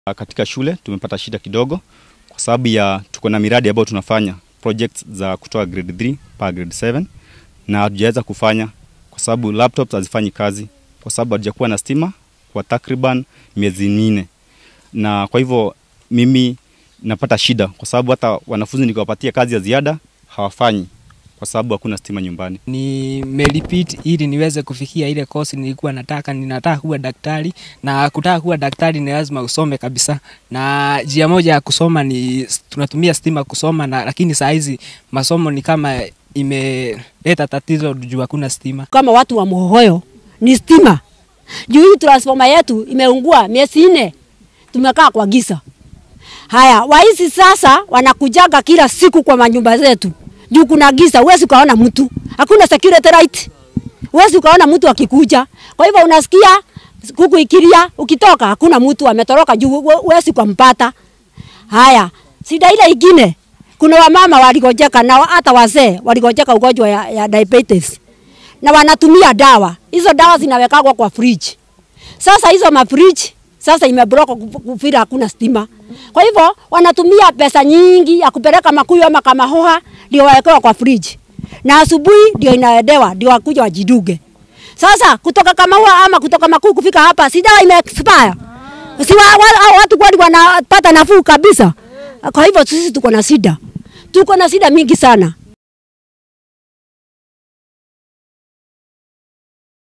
Katika shule tumepata shida kidogo kwa sababu ya tuko na miradi ambayo tunafanya projects za kutoa grade 3 mpaka grade 7 na hatujaweza kufanya kwa sababu laptops hazifanyi kazi kwa sababu hatujakuwa na stima kwa takriban miezi minne, na kwa hivyo mimi napata shida kwa sababu hata wanafunzi nikiwapatia kazi ya ziada hawafanyi kwa sababu hakuna stima nyumbani. Nimerepeat ili niweze kufikia ile kosi nilikuwa nataka. Ninataka kuwa daktari, na kutaka kuwa daktari ni lazima usome kabisa, na njia moja ya kusoma ni tunatumia stima kusoma na, lakini saa hizi masomo ni kama imeleta tatizo juu hakuna stima. Kama watu wa Mohoyo ni stima, juu hii transformer yetu imeungua miezi nne, tumekaa kwa giza. Haya, waizi sasa wanakujaga kila siku kwa manyumba zetu juu kuna giza, huwezi ukaona mtu, hakuna security light, huwezi ukaona mtu akikuja. Kwa hivyo unasikia kuku ikilia, ukitoka hakuna mtu ametoroka juu, huwezi kumpata. Haya, shida ile ingine, kuna wamama waligojeka na hata wazee waligojeka ugonjwa ya, ya diabetes na wanatumia dawa hizo. Dawa zinawekagwa kwa fridge. Sasa hizo mafridge sasa imeblock kufira, hakuna stima. Kwa hivyo wanatumia pesa nyingi ya kupeleka Makuyu ama Kamahoha ndio wawekewa kwa fridge, na asubuhi ndio inaedewa ndio wakuja wajiduge. Sasa kutoka Kamahoha ama kutoka Makuyu kufika hapa, si dawa ime expire, si wa, wa, watu kwani wanapata nafuu kabisa? Kwa hivyo sisi tuko na shida, tuko na shida mingi sana.